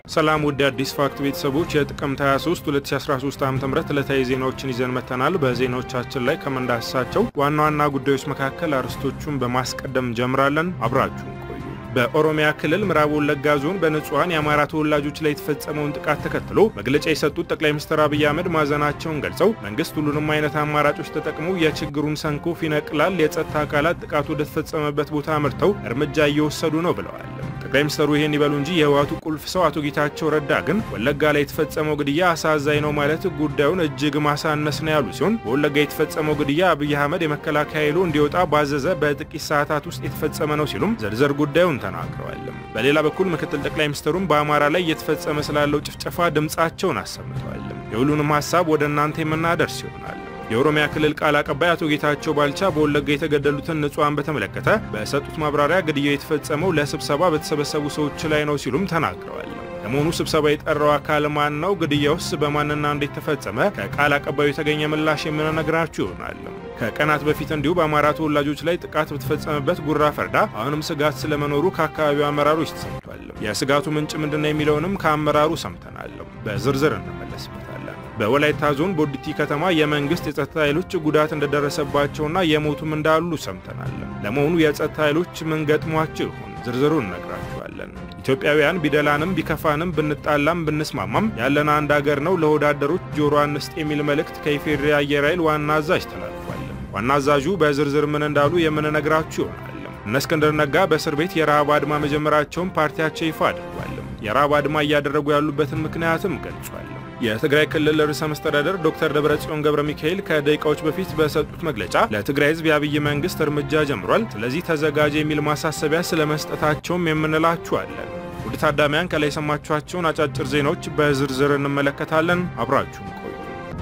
ሰላም ውድ አዲስ ፋክት ቤተሰቦች የጥቅምት 23 2013 ዓ ም ዕለታዊ ዜናዎችን ይዘን መጥተናል። በዜናዎቻችን ላይ ከምንዳስሳቸው ዋና ዋና ጉዳዮች መካከል አርዕስቶቹን በማስቀደም እንጀምራለን። አብራችሁን ቆዩ። በኦሮሚያ ክልል ምዕራብ ወለጋ ዞን በንጹሐን የአማራ ተወላጆች ላይ የተፈጸመውን ጥቃት ተከትሎ መግለጫ የሰጡት ጠቅላይ ሚኒስትር አብይ አህመድ ማዘናቸውን ገልጸው መንግስት ሁሉንም አይነት አማራጮች ተጠቅሞ የችግሩን ሰንኮፍ ይነቅላል፣ የጸጥታ አካላት ጥቃቱ ወደተፈጸመበት ቦታ አምርተው እርምጃ እየወሰዱ ነው ብለዋል። ጠቅላይ ሚኒስትሩ ይህን ይበሉ እንጂ የህወሓቱ ቁልፍ ሰው አቶ ጌታቸው ረዳ ግን ወለጋ ላይ የተፈጸመው ግድያ አሳዛኝ ነው ማለት ጉዳዩን እጅግ ማሳነስ ነው ያሉ ሲሆን በወለጋ የተፈጸመው ግድያ አብይ አህመድ የመከላከያ ኃይሉ እንዲወጣ ባዘዘ በጥቂት ሰዓታት ውስጥ የተፈጸመ ነው ሲሉም ዝርዝር ጉዳዩን ተናግረዋል። በሌላ በኩል ምክትል ጠቅላይ ሚኒስትሩም በአማራ ላይ እየተፈጸመ ስላለው ጭፍጨፋ ድምጻቸውን አሰምተዋል። የሁሉንም ሀሳብ ወደ እናንተ የምናደርስ ይሆናል። የኦሮሚያ ክልል ቃል አቀባይ አቶ ጌታቸው ባልቻ በወለጋ የተገደሉትን ንጹሐን በተመለከተ በሰጡት ማብራሪያ ግድያው የተፈጸመው ለስብሰባ በተሰበሰቡ ሰዎች ላይ ነው ሲሉም ተናግረዋል። ለመሆኑ ስብሰባ የጠራው አካል ማን ነው? ግድያውስ በማንና እንዴት ተፈጸመ? ከቃል አቀባዩ የተገኘ ምላሽ የምንነግራችሁ ይሆናል። ከቀናት በፊት እንዲሁ በአማራ ተወላጆች ላይ ጥቃት በተፈጸመበት ጉራ ፈርዳ አሁንም ስጋት ስለመኖሩ ከአካባቢው አመራሮች ተሰምቷል። የስጋቱ ምንጭ ምንድነው የሚለውንም ከአመራሩ ሰምተናል። በዝርዝር እንመለስበታለን። በወላይታ ዞን ቦዲቲ ከተማ የመንግስት የጸጥታ ኃይሎች ጉዳት እንደደረሰባቸውና የሞቱም እንዳሉ ሰምተናል። ለመሆኑ የጸጥታ ኃይሎች ምን ገጥሟቸው ይሆን? ዝርዝሩን እነግራችኋለን። ኢትዮጵያውያን ቢደላንም ቢከፋንም ብንጣላም ብንስማማም ያለን አንድ አገር ነው፣ ለወዳደሮች ጆሮ አንስጥ የሚል መልእክት ከኢፌዴሪ አየር ኃይል ዋና አዛዥ ተላልፏል። ዋና አዛዡ በዝርዝር ምን እንዳሉ የምንነግራችሁ ይሆናል። እነ እስክንድር ነጋ በእስር ቤት የረሃብ አድማ መጀመራቸውን ፓርቲያቸው ይፋ አድርጓል። የረሃብ አድማ እያደረጉ ያሉበትን ምክንያትም ገልጿል። የትግራይ ክልል ርዕሰ መስተዳደር ዶክተር ደብረጽዮን ገብረ ሚካኤል ከደቂቃዎች በፊት በሰጡት መግለጫ ለትግራይ ሕዝብ የአብይ መንግስት እርምጃ ጀምሯል፣ ስለዚህ ተዘጋጀ የሚል ማሳሰቢያ ስለመስጠታቸውም የምንላችኋለን። ውድ ታዳሚያን ከላይ የሰማችኋቸውን አጫጭር ዜናዎች በዝርዝር እንመለከታለን። አብራችሁን ቆዩ።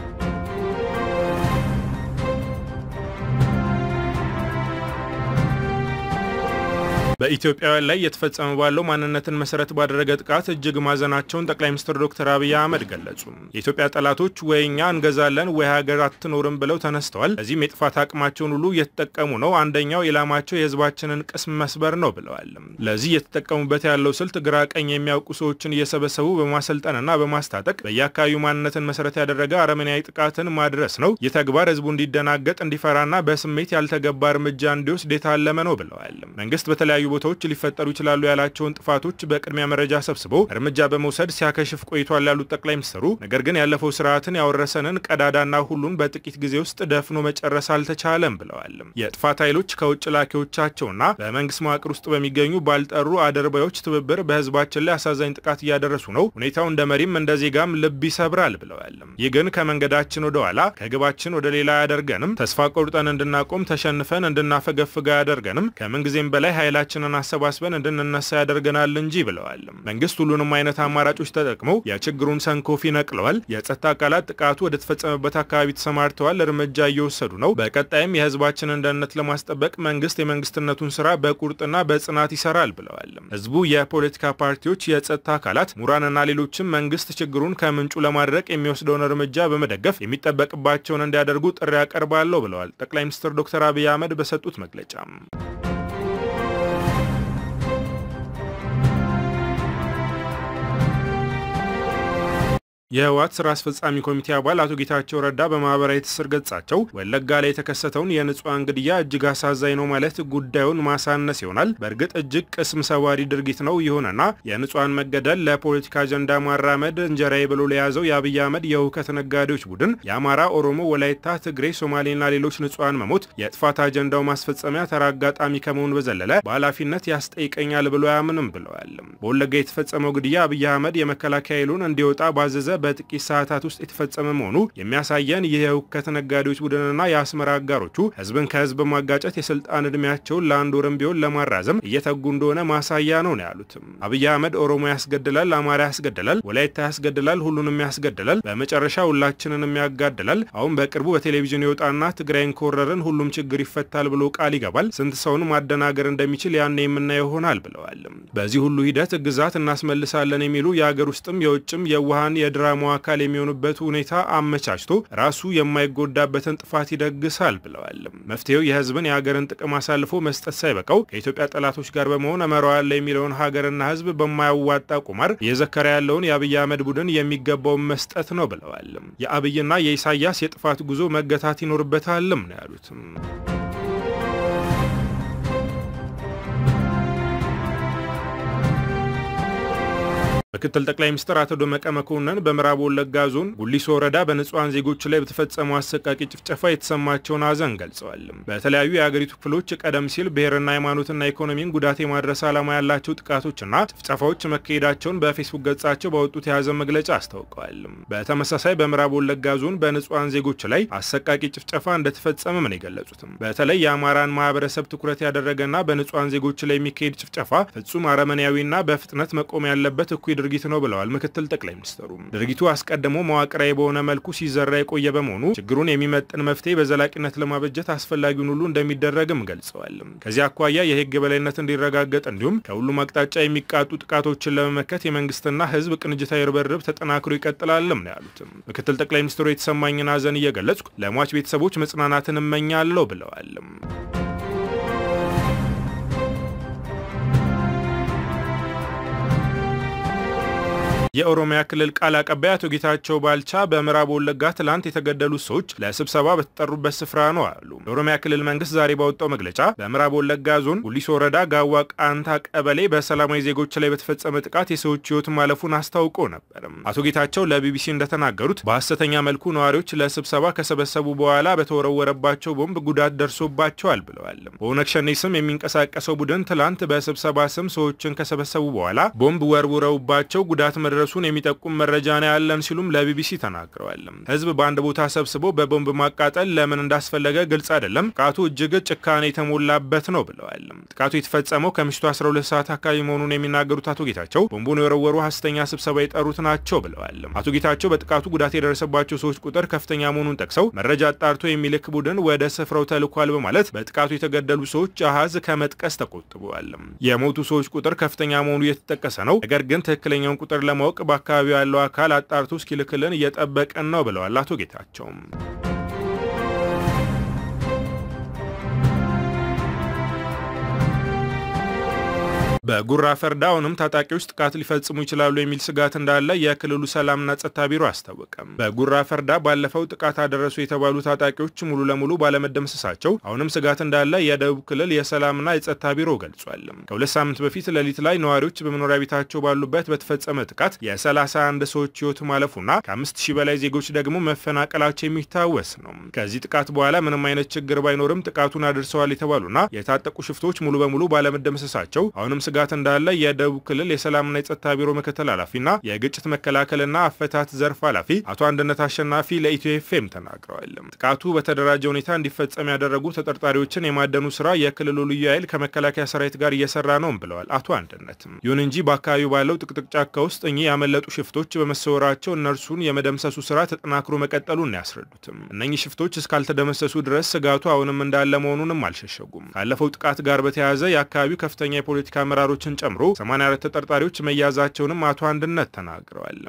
በኢትዮጵያውያን ላይ እየተፈጸመ ባለው ማንነትን መሰረት ባደረገ ጥቃት እጅግ ማዘናቸውን ጠቅላይ ሚኒስትር ዶክተር አብይ አህመድ ገለጹ። የኢትዮጵያ ጠላቶች ወይ እኛ እንገዛለን ወይ ሀገር አትኖርም ብለው ተነስተዋል። ለዚህም የጥፋት አቅማቸውን ሁሉ እየተጠቀሙ ነው። አንደኛው ኢላማቸው የህዝባችንን ቅስም መስበር ነው ብለዋል። ለዚህ እየተጠቀሙበት ያለው ስልት ግራ ቀኝ የሚያውቁ ሰዎችን እየሰበሰቡ በማሰልጠንና በማስታጠቅ በየአካባቢው ማንነትን መሰረት ያደረገ አረመኔያዊ ጥቃትን ማድረስ ነው። ይህ ተግባር ህዝቡ እንዲደናገጥ እንዲፈራና በስሜት ያልተገባ እርምጃ እንዲወስድ የታለመ ነው ብለዋል። መንግስት በተለያዩ ቦታዎች ሊፈጠሩ ይችላሉ ያላቸውን ጥፋቶች በቅድሚያ መረጃ ሰብስቦ እርምጃ በመውሰድ ሲያከሽፍ ቆይቷል ያሉት ጠቅላይ ሚኒስትሩ ነገር ግን ያለፈው ስርዓትን ያወረሰንን ቀዳዳና ሁሉን በጥቂት ጊዜ ውስጥ ደፍኖ መጨረስ አልተቻለም ብለዋል። የጥፋት ኃይሎች ከውጭ ላኪዎቻቸውና በመንግስት መዋቅር ውስጥ በሚገኙ ባልጠሩ አድርባዮች ትብብር በህዝባችን ላይ አሳዛኝ ጥቃት እያደረሱ ነው። ሁኔታው እንደ መሪም እንደ ዜጋም ልብ ይሰብራል ብለዋል። ይህ ግን ከመንገዳችን ወደ ኋላ ከግባችን ወደ ሌላ አያደርገንም። ተስፋ ቆርጠን እንድናቆም ተሸንፈን እንድናፈገፍጋ አያደርገንም። ከምንጊዜም በላይ ኃይላችን ን አሰባስበን እንድንነሳ ያደርገናል እንጂ ብለዋል። መንግስት ሁሉንም አይነት አማራጮች ተጠቅመው የችግሩን ሰንኮፍ ይነቅለዋል። የጸጥታ አካላት ጥቃቱ ወደ ተፈጸመበት አካባቢ ተሰማርተዋል፣ እርምጃ እየወሰዱ ነው። በቀጣይም የህዝባችንን ደህንነት ለማስጠበቅ መንግስት የመንግስትነቱን ስራ በቁርጥና በጽናት ይሰራል ብለዋል። ህዝቡ፣ የፖለቲካ ፓርቲዎች፣ የጸጥታ አካላት፣ ምሁራንና ሌሎችም መንግስት ችግሩን ከምንጩ ለማድረቅ የሚወስደውን እርምጃ በመደገፍ የሚጠበቅባቸውን እንዲያደርጉ ጥሪ ያቀርባለሁ ብለዋል ጠቅላይ ሚኒስትር ዶክተር አብይ አህመድ በሰጡት መግለጫ። የህወሓት ስራ አስፈጻሚ ኮሚቴ አባል አቶ ጌታቸው ረዳ በማህበራዊ ትስስር ገጻቸው ወለጋ ላይ የተከሰተውን የንጹሐን ግድያ እጅግ አሳዛኝ ነው ማለት ጉዳዩን ማሳነስ ይሆናል። በእርግጥ እጅግ ቅስም ሰባሪ ድርጊት ነው። ይሁንና የንጹሐን መገደል ለፖለቲካ አጀንዳ ማራመድ እንጀራዬ ብሎ ለያዘው የአብይ አህመድ የእውከት ነጋዴዎች ቡድን የአማራ፣ ኦሮሞ፣ ወላይታ፣ ትግሬ፣ ሶማሌና ሌሎች ንጹሐን መሞት የጥፋት አጀንዳው ማስፈጸሚያ ተራ አጋጣሚ ከመሆን በዘለለ በኃላፊነት ያስጠይቀኛል ብሎ አያምንም ብለዋል። በወለጋ የተፈጸመው ግድያ አብይ አህመድ የመከላከያ ኃይሉን እንዲወጣ ባዘዘ በጥቂት ሰዓታት ውስጥ የተፈጸመ መሆኑ የሚያሳየን ይህ የእውከት ነጋዴዎች ቡድንና የአስመራ አጋሮቹ ህዝብን ከህዝብ ማጋጨት የስልጣን እድሜያቸውን ለአንድ ወርም ቢሆን ለማራዘም እየተጉ እንደሆነ ማሳያ ነው ነው ያሉትም። አብይ አህመድ ኦሮሞ ያስገድላል፣ አማራ ያስገድላል፣ ወላይታ ያስገድላል፣ ሁሉንም ያስገድላል፣ በመጨረሻ ሁላችንንም ያጋድላል። አሁን በቅርቡ በቴሌቪዥን ይወጣና ትግራይን ከወረርን ሁሉም ችግር ይፈታል ብሎ ቃል ይገባል። ስንት ሰውን ማደናገር እንደሚችል ያኔ የምናየው ይሆናል ብለዋል። በዚህ ሁሉ ሂደት ግዛት እናስመልሳለን የሚሉ የአገር ውስጥም የውጭም የውሃን የድራ የፕሮግራሙ አካል የሚሆኑበት ሁኔታ አመቻችቶ ራሱ የማይጎዳበትን ጥፋት ይደግሳል ብለዋል። መፍትሄው የህዝብን የሀገርን ጥቅም አሳልፎ መስጠት ሳይበቃው ከኢትዮጵያ ጠላቶች ጋር በመሆን እመራዋለሁ የሚለውን ሀገርና ህዝብ በማያዋጣ ቁማር እየዘከረ ያለውን የአብይ አህመድ ቡድን የሚገባውን መስጠት ነው ብለዋል። የአብይና የኢሳያስ የጥፋት ጉዞ መገታት ይኖርበታልም ነው ያሉትም። ምክትል ጠቅላይ ሚኒስትር አቶ ደመቀ መኮንን በምዕራብ ወለጋ ዞን ጉሊሶ ወረዳ በንጹሐን ዜጎች ላይ በተፈጸመው አሰቃቂ ጭፍጨፋ የተሰማቸውን ሐዘን ገልጸዋል። በተለያዩ የአገሪቱ ክፍሎች ቀደም ሲል ብሔርና ሃይማኖትና ኢኮኖሚን ጉዳት የማድረስ ዓላማ ያላቸው ጥቃቶችና ጭፍጨፋዎች መካሄዳቸውን በፌስቡክ ገጻቸው ባወጡት የሐዘን መግለጫ አስታውቀዋል። በተመሳሳይ በምዕራብ ወለጋ ዞን በንጹሐን ዜጎች ላይ አሰቃቂ ጭፍጨፋ እንደተፈጸመ ምን የገለጹትም በተለይ የአማራን ማህበረሰብ ትኩረት ያደረገና በንጹሐን ዜጎች ላይ የሚካሄድ ጭፍጨፋ ፍጹም አረመኔያዊና በፍጥነት መቆም ያለበት እኩይ ድርጊት ነው ብለዋል ምክትል ጠቅላይ ሚኒስትሩ። ድርጊቱ አስቀድሞ መዋቅራዊ በሆነ መልኩ ሲዘራ የቆየ በመሆኑ ችግሩን የሚመጥን መፍትሄ በዘላቂነት ለማበጀት አስፈላጊውን ሁሉ እንደሚደረግም ገልጸዋል። ከዚህ አኳያ የህግ የበላይነት እንዲረጋገጥ እንዲሁም ከሁሉም አቅጣጫ የሚቃጡ ጥቃቶችን ለመመከት የመንግስትና ህዝብ ቅንጅታዊ ርብርብ ተጠናክሮ ይቀጥላልም ነው ያሉትም። ምክትል ጠቅላይ ሚኒስትሩ የተሰማኝን ሐዘን እየገለጽኩ ለሟች ቤተሰቦች መጽናናትን እመኛለሁ ብለዋል። የኦሮሚያ ክልል ቃል አቀባይ አቶ ጌታቸው ባልቻ በምዕራብ ወለጋ ትላንት የተገደሉት ሰዎች ለስብሰባ በተጠሩበት ስፍራ ነው አሉ። የኦሮሚያ ክልል መንግስት ዛሬ ባወጣው መግለጫ በምዕራብ ወለጋ ዞን ጉሊሶ ወረዳ ጋዋ ቃንታ ቀበሌ በሰላማዊ ዜጎች ላይ በተፈጸመ ጥቃት የሰዎች ህይወት ማለፉን አስታውቆ ነበር። አቶ ጌታቸው ለቢቢሲ እንደተናገሩት በሐሰተኛ መልኩ ነዋሪዎች ለስብሰባ ከሰበሰቡ በኋላ በተወረወረባቸው ቦምብ ጉዳት ደርሶባቸዋል ብለዋል። በኦነግ ሸኔ ስም የሚንቀሳቀሰው ቡድን ትላንት በስብሰባ ስም ሰዎችን ከሰበሰቡ በኋላ ቦምብ ወርውረውባቸው ጉዳት መድረሱን የሚጠቁም መረጃ ነው ያለን ሲሉም ለቢቢሲ ተናግረዋል። ህዝብ በአንድ ቦታ ሰብስቦ በቦምብ ማቃጠል ለምን እንዳስፈለገ ግልጽ አይደለም። ጥቃቱ እጅግ ጭካኔ የተሞላበት ነው ብለዋል። ጥቃቱ የተፈጸመው ከምሽቱ 12 ሰዓት አካባቢ መሆኑን የሚናገሩት አቶ ጌታቸው ቦምቡን የወረወሩ ሐሰተኛ ስብሰባ የጠሩት ናቸው ብለዋል። አቶ ጌታቸው በጥቃቱ ጉዳት የደረሰባቸው ሰዎች ቁጥር ከፍተኛ መሆኑን ጠቅሰው መረጃ አጣርቶ የሚልክ ቡድን ወደ ስፍራው ተልኳል በማለት በጥቃቱ የተገደሉ ሰዎች አሃዝ ከመጥቀስ ተቆጥበዋል። የሞቱ ሰዎች ቁጥር ከፍተኛ መሆኑ እየተጠቀሰ ነው። ነገር ግን ትክክለኛውን ቁጥር ለማወቅ በአካባቢው ያለው አካል አጣርቶ እስኪልክልን እየጠበቀን ነው ብለዋል አቶ ጌታቸውም። በጉራ ፈርዳ አሁንም ታጣቂዎች ጥቃት ሊፈጽሙ ይችላሉ የሚል ስጋት እንዳለ የክልሉ ሰላምና ጸጥታ ቢሮ አስታወቀም። በጉራ ፈርዳ ባለፈው ጥቃት አደረሱ የተባሉ ታጣቂዎች ሙሉ ለሙሉ ባለመደምሰሳቸው አሁንም ስጋት እንዳለ የደቡብ ክልል የሰላምና የጸጥታ ቢሮ ገልጿል። ከሁለት ሳምንት በፊት ሌሊት ላይ ነዋሪዎች በመኖሪያ ቤታቸው ባሉበት በተፈጸመ ጥቃት የ31 ሰዎች ህይወት ማለፉና ከአምስት ሺህ በላይ ዜጎች ደግሞ መፈናቀላቸው የሚታወስ ነው። ከዚህ ጥቃት በኋላ ምንም አይነት ችግር ባይኖርም ጥቃቱን አድርሰዋል የተባሉና የታጠቁ ሽፍቶች ሙሉ በሙሉ ባለመደምሰሳቸው አሁንም ስጋት እንዳለ የደቡብ ክልል የሰላምና የጸጥታ ቢሮ ምክትል ኃላፊና የግጭት መከላከልና አፈታት ዘርፍ ኃላፊ አቶ አንድነት አሸናፊ ለኢትዮ ኤፍኤም ተናግረዋል። ጥቃቱ በተደራጀ ሁኔታ እንዲፈጸም ያደረጉ ተጠርጣሪዎችን የማደኑ ስራ የክልሉ ልዩ ኃይል ከመከላከያ ሰራዊት ጋር እየሰራ ነውም ብለዋል አቶ አንድነትም። ይሁን እንጂ በአካባቢው ባለው ጥቅጥቅ ጫካ ውስጥ እኚህ ያመለጡ ሽፍቶች በመሰወራቸው እነርሱን የመደምሰሱ ስራ ተጠናክሮ መቀጠሉን ያስረዱትም። እነኚህ ሽፍቶች እስካልተደመሰሱ ድረስ ስጋቱ አሁንም እንዳለ መሆኑንም አልሸሸጉም። ካለፈው ጥቃት ጋር በተያያዘ የአካባቢው ከፍተኛ የፖለቲካ አመራሮችን ጨምሮ 84 ተጠርጣሪዎች መያዛቸውንም አቶ አንድነት ተናግረዋል።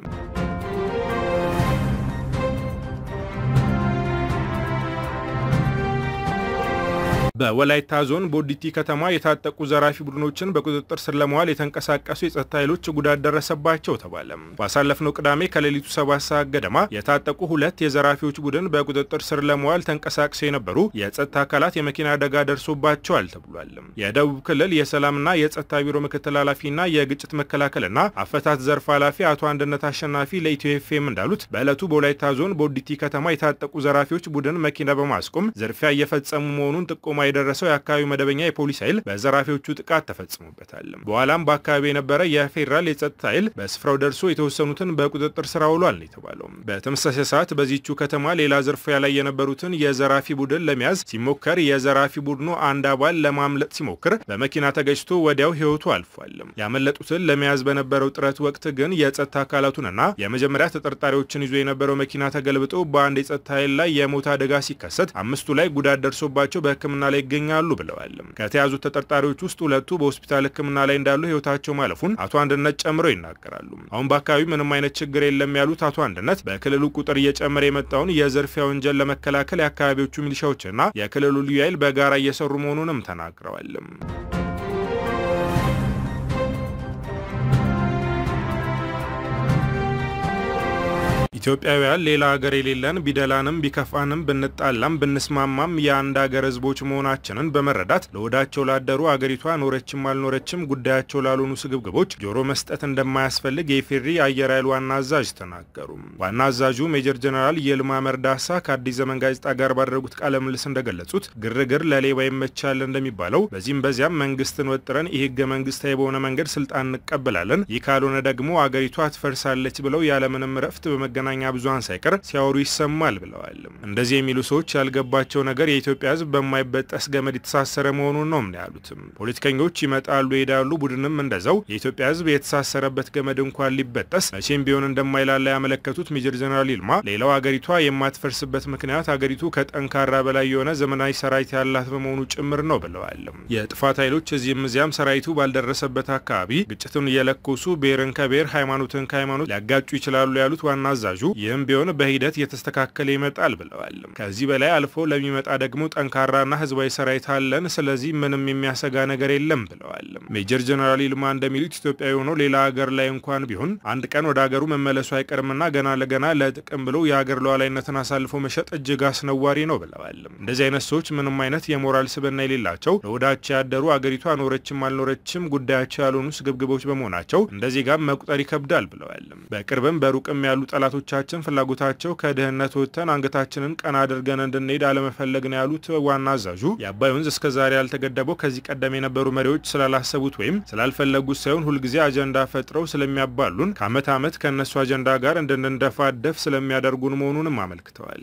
በወላይታ ዞን ቦዲቲ ከተማ የታጠቁ ዘራፊ ቡድኖችን በቁጥጥር ስር ለመዋል የተንቀሳቀሱ የጸጥታ ኃይሎች ጉዳት ደረሰባቸው ተባለ። ባሳለፍነው ቅዳሜ ከሌሊቱ ሰባት ሰዓት ገደማ የታጠቁ ሁለት የዘራፊዎች ቡድን በቁጥጥር ስር ለመዋል ተንቀሳቅሰው የነበሩ የጸጥታ አካላት የመኪና አደጋ ደርሶባቸዋል ተብሏል። የደቡብ ክልል የሰላምና የጸጥታ ቢሮ ምክትል ኃላፊና የግጭት መከላከልና አፈታት ዘርፍ ኃላፊ አቶ አንድነት አሸናፊ ለኢትዮ ኤፍኤም እንዳሉት በዕለቱ በወላይታ ዞን ቦዲቲ ከተማ የታጠቁ ዘራፊዎች ቡድን መኪና በማስቆም ዝርፊያ እየፈጸሙ መሆኑን ጥቆማ የደረሰው የአካባቢው መደበኛ የፖሊስ ኃይል በዘራፊዎቹ ጥቃት ተፈጽሞበታል። በኋላም በአካባቢ የነበረ የፌዴራል የጸጥታ ኃይል በስፍራው ደርሶ የተወሰኑትን በቁጥጥር ስር አውሏል ነው የተባለው። በተመሳሳይ ሰዓት በዚቹ ከተማ ሌላ ዝርፊያ ላይ የነበሩትን የዘራፊ ቡድን ለመያዝ ሲሞከር የዘራፊ ቡድኑ አንድ አባል ለማምለጥ ሲሞክር በመኪና ተገጭቶ ወዲያው ሕይወቱ አልፏል። ያመለጡትን ለመያዝ በነበረው ጥረት ወቅት ግን የጸጥታ አካላቱንና የመጀመሪያ ተጠርጣሪዎችን ይዞ የነበረው መኪና ተገልብጦ በአንድ የጸጥታ ኃይል ላይ የሞት አደጋ ሲከሰት አምስቱ ላይ ጉዳት ደርሶባቸው በሕክምና ላይ ይገኛሉ ብለዋል። ከተያዙት ተጠርጣሪዎች ውስጥ ሁለቱ በሆስፒታል ሕክምና ላይ እንዳሉ ህይወታቸው ማለፉን አቶ አንድነት ጨምረው ይናገራሉ። አሁን በአካባቢው ምንም አይነት ችግር የለም ያሉት አቶ አንድነት በክልሉ ቁጥር እየጨመረ የመጣውን የዝርፊያ ወንጀል ለመከላከል የአካባቢዎቹ ሚሊሻዎችና የክልሉ ልዩ ኃይል በጋራ እየሰሩ መሆኑንም ተናግረዋል። ኢትዮጵያውያን ሌላ ሀገር የሌለን ቢደላንም ቢከፋንም ብንጣላም ብንስማማም የአንድ ሀገር ህዝቦች መሆናችንን በመረዳት ለወዳቸው ላደሩ አገሪቷ ኖረችም አልኖረችም ጉዳያቸው ላልሆኑ ስግብግቦች ጆሮ መስጠት እንደማያስፈልግ የኢፌዴሪ አየር ኃይል ዋና አዛዥ ተናገሩ። ዋና አዛዡ ሜጀር ጀነራል ይልማ መርዳሳ ከአዲስ ዘመን ጋዜጣ ጋር ባደረጉት ቃለ ምልልስ እንደገለጹት ግርግር ለሌባ ይመቻል እንደሚባለው በዚህም በዚያም መንግስትን ወጥረን ይህ ህገ መንግስታዊ በሆነ መንገድ ስልጣን እንቀበላለን፣ ይህ ካልሆነ ደግሞ አገሪቷ ትፈርሳለች ብለው ያለምንም ረፍት በመገናኛ ብዙሃን ሳይቀር ሲያወሩ ይሰማል ብለዋል። እንደዚህ የሚሉ ሰዎች ያልገባቸው ነገር የኢትዮጵያ ህዝብ በማይበጠስ ገመድ የተሳሰረ መሆኑን ነው ምን ያሉትም። ፖለቲከኞች ይመጣሉ ይሄዳሉ፣ ቡድንም እንደዛው። የኢትዮጵያ ህዝብ የተሳሰረበት ገመድ እንኳን ሊበጠስ መቼም ቢሆን እንደማይላላ ያመለከቱት ሜጀር ጀነራል ይልማ ሌላው አገሪቷ የማትፈርስበት ምክንያት አገሪቱ ከጠንካራ በላይ የሆነ ዘመናዊ ሰራዊት ያላት በመሆኑ ጭምር ነው ብለዋል። የጥፋት ኃይሎች እዚህም እዚያም ሰራዊቱ ባልደረሰበት አካባቢ ግጭትን እየለኮሱ ብሔርን ከብሔር ሃይማኖትን ከሃይማኖት ሊያጋጩ ይችላሉ ያሉት ዋና አዛዡ ይህም ቢሆን በሂደት እየተስተካከለ ይመጣል ብለዋል። ከዚህ በላይ አልፎ ለሚመጣ ደግሞ ጠንካራና ህዝባዊ ሰራዊት አለን። ስለዚህ ምንም የሚያሰጋ ነገር የለም ብለዋል። ሜጀር ጀነራል ይልማ እንደሚሉት ኢትዮጵያዊ ሆኖ ሌላ ሀገር ላይ እንኳን ቢሆን አንድ ቀን ወደ ሀገሩ መመለሱ አይቀርምና ገና ለገና ለጥቅም ብሎ የሀገር ሉዓላዊነትን አሳልፎ መሸጥ እጅግ አስነዋሪ ነው ብለዋል። እንደዚህ አይነት ሰዎች ምንም አይነት የሞራል ስብዕና የሌላቸው ለወዳቸው ያደሩ አገሪቷ ኖረችም አልኖረችም ጉዳያቸው ያልሆኑ ስግብግቦች በመሆናቸው እንደዚህ ጋር መቁጠር ይከብዳል ብለዋል። በቅርብም በሩቅም ያሉ ጠላቶቻችን ፍላጎታቸው ከድህነት ወጥተን አንገታችንን ቀና አድርገን እንድንሄድ አለመፈለግ ነው ያሉት ዋና አዛዡ የአባይ ወንዝ እስከዛሬ ያልተገደበው ከዚህ ቀደም የነበሩ መሪዎች ስላላሰቡት ወይም ስላልፈለጉት ሳይሆን ሁልጊዜ አጀንዳ ፈጥረው ስለሚያባሉን ከአመት ዓመት ከእነሱ አጀንዳ ጋር እንድንደፋደፍ ስለሚያደርጉን መሆኑንም አመልክተዋል።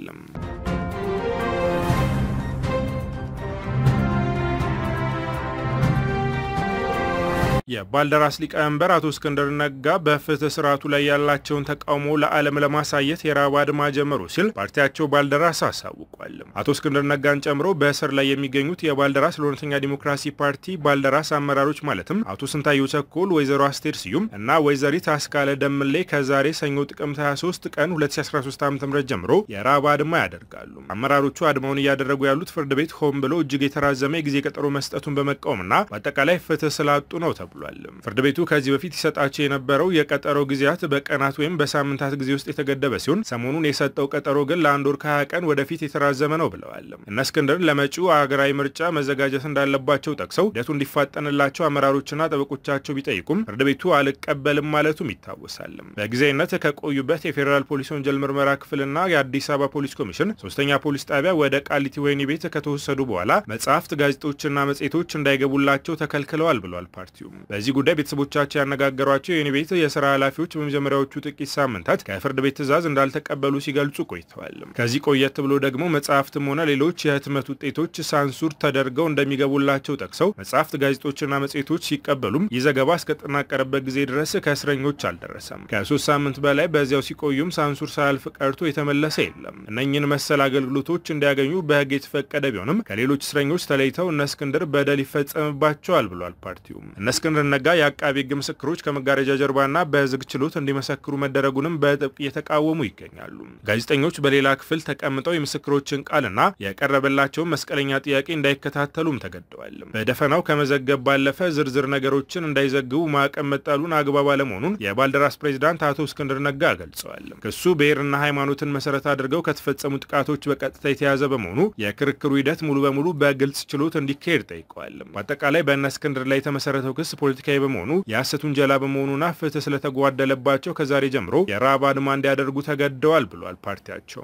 የባልደራስ ሊቀመንበር አቶ እስክንድር ነጋ በፍትህ ስርዓቱ ላይ ያላቸውን ተቃውሞ ለዓለም ለማሳየት የረሃብ አድማ ጀመሩ ሲል ፓርቲያቸው ባልደራስ አሳውቋል። አቶ እስክንድር ነጋን ጨምሮ በእስር ላይ የሚገኙት የባልደራስ ለእውነተኛ ዲሞክራሲ ፓርቲ ባልደራስ አመራሮች ማለትም አቶ ስንታየሁ ቸኮል፣ ወይዘሮ አስቴር ስዩም እና ወይዘሪት አስካለ ደምሌ ከዛሬ ሰኞ ጥቅምት 23 ቀን 2013 ዓ ም ጀምሮ የረሃብ አድማ ያደርጋሉ። አመራሮቹ አድማውን እያደረጉ ያሉት ፍርድ ቤት ሆን ብሎ እጅግ የተራዘመ የጊዜ ቀጠሮ መስጠቱን በመቃወምና በአጠቃላይ ፍትህ ስላጡ ነው ተብሏል። ፍርድ ቤቱ ከዚህ በፊት ይሰጣቸው የነበረው የቀጠሮ ጊዜያት በቀናት ወይም በሳምንታት ጊዜ ውስጥ የተገደበ ሲሆን ሰሞኑን የሰጠው ቀጠሮ ግን ለአንድ ወር ከሀያ ቀን ወደፊት የተራዘመ ነው ብለዋል። እነ እስክንድር ለመጪው ሀገራዊ ምርጫ መዘጋጀት እንዳለባቸው ጠቅሰው ሂደቱ እንዲፋጠንላቸው አመራሮችና ጠበቆቻቸው ቢጠይቁም ፍርድ ቤቱ አልቀበልም ማለቱም ይታወሳል። በጊዜያዊነት ከቆዩበት የፌዴራል ፖሊስ ወንጀል ምርመራ ክፍልና የአዲስ አበባ ፖሊስ ኮሚሽን ሶስተኛ ፖሊስ ጣቢያ ወደ ቃሊቲ ወህኒ ቤት ከተወሰዱ በኋላ መጽሐፍት፣ ጋዜጦችና መጽሔቶች እንዳይገቡላቸው ተከልክለዋል ብሏል ፓርቲው። በዚህ ጉዳይ ቤተሰቦቻቸው ያነጋገሯቸው የወህኒ ቤት የስራ ኃላፊዎች በመጀመሪያዎቹ ጥቂት ሳምንታት ከፍርድ ቤት ትዕዛዝ እንዳልተቀበሉ ሲገልጹ ቆይተዋል። ከዚህ ቆየት ብሎ ደግሞ መጽሐፍትም ሆነ ሌሎች የህትመት ውጤቶች ሳንሱር ተደርገው እንደሚገቡላቸው ጠቅሰው መጽሐፍት፣ ጋዜጦችና መጽሔቶች ሲቀበሉም ይህ ዘገባ እስከተጠናቀረበት ጊዜ ድረስ ከእስረኞች አልደረሰም። ከሶስት ሳምንት በላይ በዚያው ሲቆዩም ሳንሱር ሳያልፍ ቀርቶ የተመለሰ የለም። እነኝን መሰል አገልግሎቶች እንዲያገኙ በህግ የተፈቀደ ቢሆንም ከሌሎች እስረኞች ተለይተው እነ እስክንድር በደል ይፈጸምባቸዋል ብሏል ፓርቲው። እነ እስክንድር ነጋ የአቃቢ ህግ ምስክሮች ከመጋረጃ ጀርባና በዝግ ችሎት እንዲመሰክሩ መደረጉንም በጥብቅ እየተቃወሙ ይገኛሉ። ጋዜጠኞች በሌላ ክፍል ተቀምጠው የምስክሮችን ቃልና የቀረበላቸውን መስቀለኛ ጥያቄ እንዳይከታተሉም ተገደዋል። በደፈናው ከመዘገብ ባለፈ ዝርዝር ነገሮችን እንዳይዘግቡ ማዕቀብ መጣሉን አግባብ አለመሆኑን የባልደራስ ፕሬዚዳንት አቶ እስክንድር ነጋ ገልጸዋል። ክሱ ብሔርና ሃይማኖትን መሰረት አድርገው ከተፈጸሙ ጥቃቶች በቀጥታ የተያዘ በመሆኑ የክርክሩ ሂደት ሙሉ በሙሉ በግልጽ ችሎት እንዲካሄድ ጠይቀዋል። በአጠቃላይ በእነ እስክንድር ላይ የተመሰረተው ክስ ፖለቲካዊ በመሆኑ የሐሰት ውንጀላ በመሆኑና ፍትህ ስለተጓደለባቸው ከዛሬ ጀምሮ የረሃብ አድማ እንዲያደርጉ ተገደዋል ብሏል ፓርቲያቸው።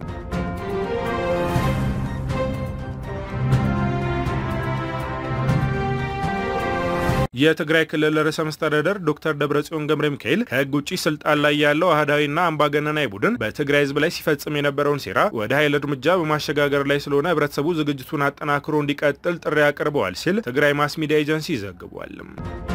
የትግራይ ክልል ርዕሰ መስተዳደር ዶክተር ደብረጽዮን ገብረ ሚካኤል ከህግ ውጭ ስልጣን ላይ ያለው አህዳዊና አምባገነናዊ ቡድን በትግራይ ህዝብ ላይ ሲፈጽም የነበረውን ሴራ ወደ ኃይል እርምጃ በማሸጋገር ላይ ስለሆነ ህብረተሰቡ ዝግጅቱን አጠናክሮ እንዲቀጥል ጥሪ አቅርበዋል ሲል ትግራይ ማስ ሚዲያ ኤጀንሲ ዘግቧል።